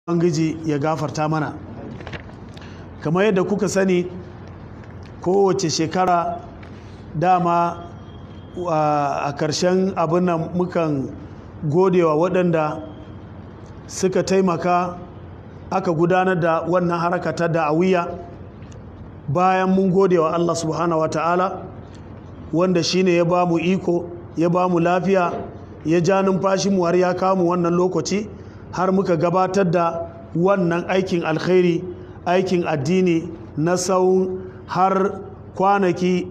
ubangiji ya gafarta mana kamar yadda kuka sani kowace shekara dama a ƙarshen abin nan mukan godewa waɗanda suka taimaka aka gudanar da wannan haraka ta da'awiyya bayan mun godewa Allah subhanahu wata'ala wanda shine ya ba mu iko ya ba mu lafiya ya ja numfashinmu har ya kamu wannan lokaci har muka gabatar da wannan aikin alkhairi aikin addini na tsawon har kwanaki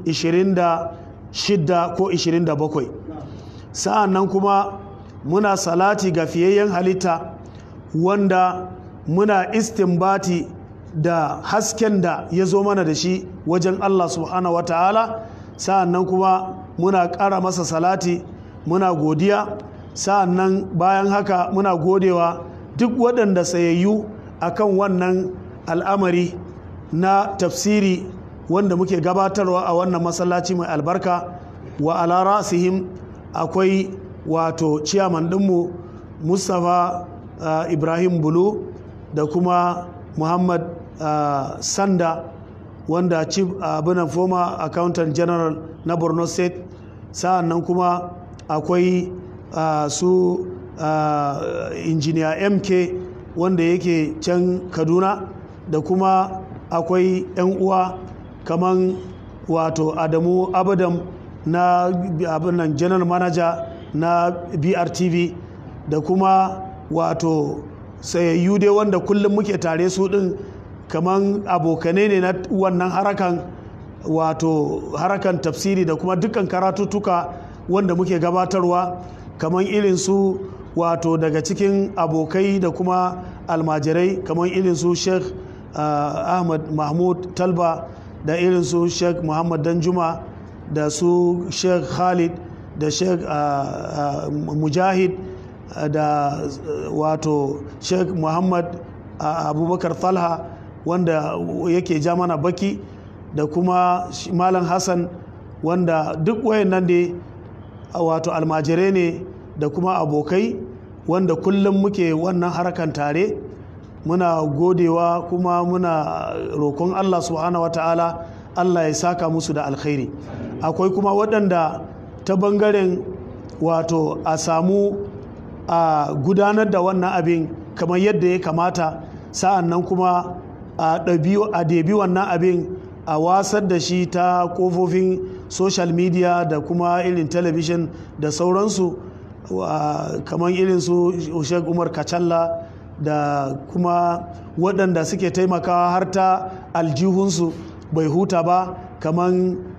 26 ko 27 sa'an nan kuma muna salati ga fiyayyen halitta wanda muna istinbati da hasken da ya zo mana da shi wajen Allah subhanahu wa ta'ala sa'an nan kuma muna ƙara masa salati muna godiya sa'an nan bayan haka muna godewa duk waɗanda sayayyu akan wannan al'amari na tafsiri wanda muke gabatarwa a wannan masallaci mai albarka wa ala rasihim akwai wato ciyaman ɗinmu mustapha uh, ibrahim bulu da kuma muhammad uh, sanda wanda chief abinan uh, former accountant general na borno state sa'an nan kuma akwai su injiniya mk wanda yake can kaduna da kuma akwai 'yan uwa kaman wato adamu abadam na abinan general manager na brtv da kuma wato sayayyu dai wanda kullum muke tare su din kaman abokanai ne na wannan harakan wato harakan tafsiri da kuma dukkan karatuttuka wanda muke gabatarwa kaman irin su wato daga cikin abokai da kuma almajirai kaman irin su sheikh uh, ahmad mahmud talba da irin su sheikh muhammad danjuma da su sheikh khalid da sheikh uh, uh, mujahid da wato sheikh muhammad abubakar talha wanda yake ja mana baki da kuma malam hassan wanda duk wayannan dai wato almajirai ne da kuma abokai wanda kullum muke wannan harkan tare muna godewa kuma muna roƙon allah subhanahu wa ta'ala allah ya saka musu da alkhairi akwai kuma waɗanda ta bangaren wato a samu a gudanar da wannan abin kamar yadda ya kamata sa'an nan kuma a debi wannan abin a wasar da shi ta kofofin social media da kuma irin television da sauransu kamar irin su Sheikh Umar Kacalla da kuma waɗanda suke taimakawa har ta aljihunsu bai huta ba kamar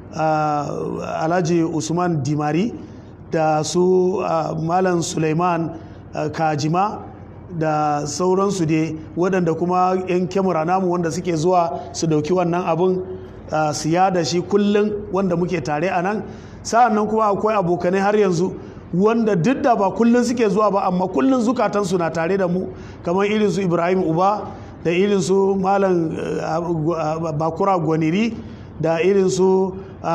Alhaji Usman Dimari da su Malam Suleiman Kajima da sauransu dai waɗanda kuma 'yan kyamara namu wanda suke zuwa su dauki wannan abin siya da shi kullum wanda muke tare a nan sa'an nan kuma akwai abokanai har yanzu wanda duk da ba kullum suke zuwa ba amma kullum zukatansu na tare da mu kamar irin su ibrahim uba da irin su malam bakura gwaniri da irin su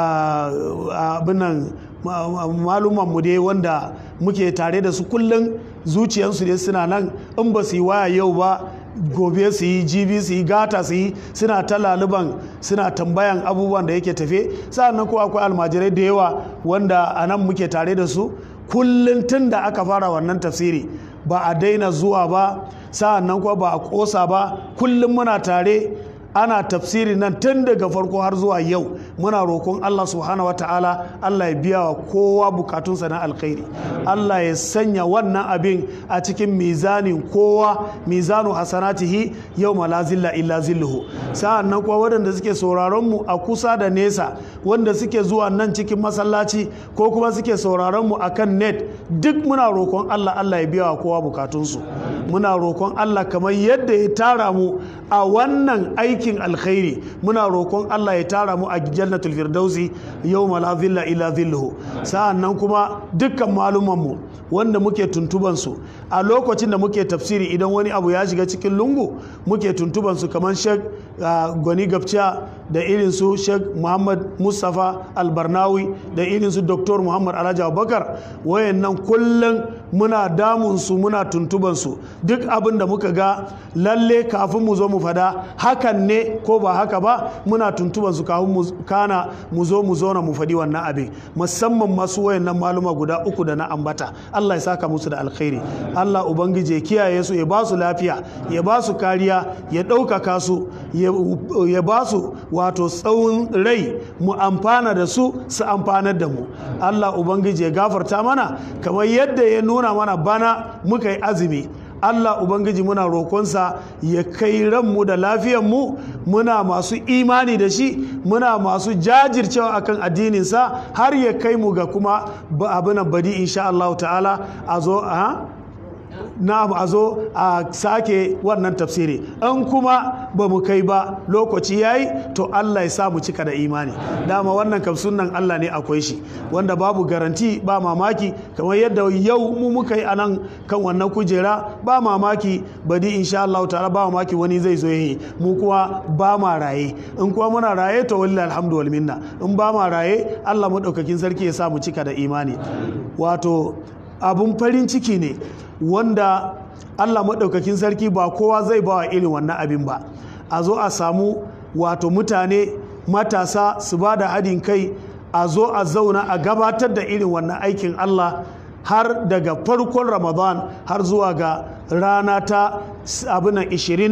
abinan malumanmu dai wanda muke tare da su kullum zuciyarsu dai suna nan in ba su yi waya yau ba gobe su yi jibi su yi gata su yi suna ta laluban suna tambayan abubuwan da yake tafe sa'annan ko akwai almajirai da yawa wanda a nan muke tare da su kullum tun da aka fara wannan tafsiri ba a daina zuwa ba sa'annan kuma ba a kosa ba kullum muna tare ana tafsiri nan tun daga farko har zuwa yau muna roƙon Allah subhanahu wata'ala Allah ya biya wa kowa bukatunsa na alkhairi Allah ya sanya wannan abin a cikin mizanin kowa mizanu hasanatihi yau la zilla illa zilluhu sa'an nan kuwa waɗanda suke sauraron mu a kusa da nesa wanda suke zuwa nan cikin masallaci ko kuma suke sauraron mu akan net duk muna roƙon Allah Allah ya biya wa kowa bukatunsu muna roƙon Allah kamar yadda ya tara mu a wannan aikin alkhairi muna roƙon Allah ya tara mu a jannatul firdausi yau la zilla illa zilluhu sa'an nan kuma dukkan maluman mu wanda muke tuntuban su a lokacin da muke tafsiri idan wani abu ya shiga cikin lungu muke tuntuban su kamar Sheikh Gwani Gabciya da irin su Sheikh Muhammad Mustafa Albarnawi da irin su Dr. Muhammad Alhaji Abubakar wayannan kullum muna damunsu muna tuntubansu duk abin da muka ga lalle kafin mu zo mu fada hakan ne ko ba haka ba muna tuntubansu kafin mu kana mu zo mu zo na mu fadi wannan abin musamman masu wayannan maluma guda uku da na ambata Allah ya saka musu da alkhairi Allah ubangiji ya kiyaye su ya ba su lafiya ya ba su kariya ya ɗaukaka su ya ba su wato tsawon rai mu amfana da su su amfanar da mu Allah ubangiji ya gafarta mana kamar yadda ya nuna mana bana muka yi azumi Allah Ubangiji muna roƙonsa ya kai ranmu da lafiyanmu muna masu imani da shi muna masu jajircewa akan addininsa har ya kai mu ga kuma abin badi insha Allah ta'ala a zo a na a zo a sake wannan tafsiri in kuma ba mu kai ba lokaci yayi to Allah ya sa mu cika da imani dama wannan kam sunnan Allah ne akwai shi wanda babu garanti ba mamaki kamar yadda yau mu muka yi anan kan wannan kujera ba mamaki badi insha Allah ta'ala ba mamaki wani zai zo yi mu kuma ba ma raye in kuma muna raye to wallahi alhamdu wal minna in ba ma raye Allah madaukakin sarki ya sa mu cika da imani wato abun farin ciki ne wanda Allah maɗaukakin sarki ba kowa zai ba wa irin wannan abin ba a zo a samu wato mutane matasa su ba da haɗin kai a zo a zauna a gabatar da irin wannan aikin Allah har daga farkon ramadan har zuwa ga rana ta abinan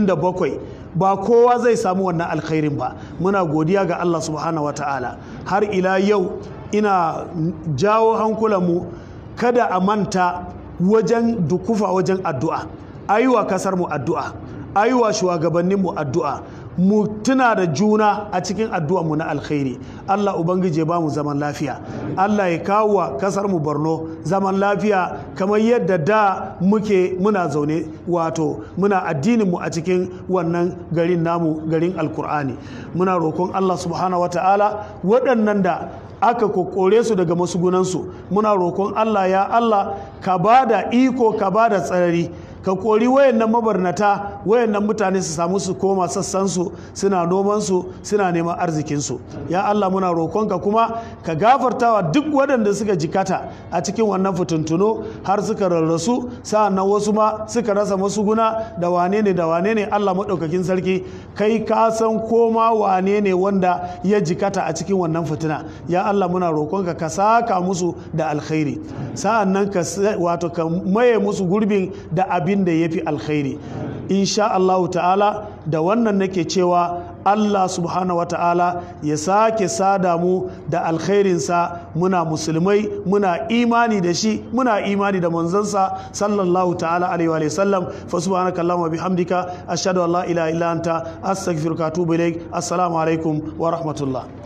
27 ba kowa zai samu wannan alkhairin ba muna godiya ga Allah subhanahu wata'ala har ila yau ina jawo hankulanmu kada a manta wajen dukufa wajen addu'a ayuwa kasar mu addu'a ayuwa shugabannin mu addu'a mu tuna da juna a cikin addu'a mu na alkhairi Allah ubangiji ya bamu zaman lafiya Allah ya kawo wa kasar mu Borno zaman lafiya kamar yadda da muke muna zaune wato muna addinin mu a cikin wannan garin namu garin alkur'ani muna roƙon Allah subhanahu wataala waɗannan da aka kokore su daga masugunansu muna roƙon Allah ya Allah ka ba da iko ka ba da tsarari ka kori wayannan mabarnata wayannan mutane su samu su koma sassansu suna nomansu suna neman arzikinsu ya Allah muna roƙonka kuma ka gafartawa duk waɗanda suka jikata a cikin wannan fituntuno har suka rarrasu sa'annan wasu ma suka rasa masuguna da wane ne da wane ne Allah maɗaukakin sarki kai ka san koma wane ne wanda ya jikata a cikin wannan fitina ya Allah muna roƙonka ka saka musu da alkhairi sa'annan ka wato ka maye musu gurbin da abin abin da ya fi alkhairi insha Allah ta'ala da wannan nake cewa Allah subhanahu wa ta'ala ya sake sada mu da alkhairinsa muna musulmai muna imani da shi muna imani da manzansa sallallahu ta'ala alaihi wa sallam fa subhanaka allahumma bihamdika ashhadu an la ilaha illa anta astaghfiruka wa atubu ilaik assalamu alaikum wa rahmatullah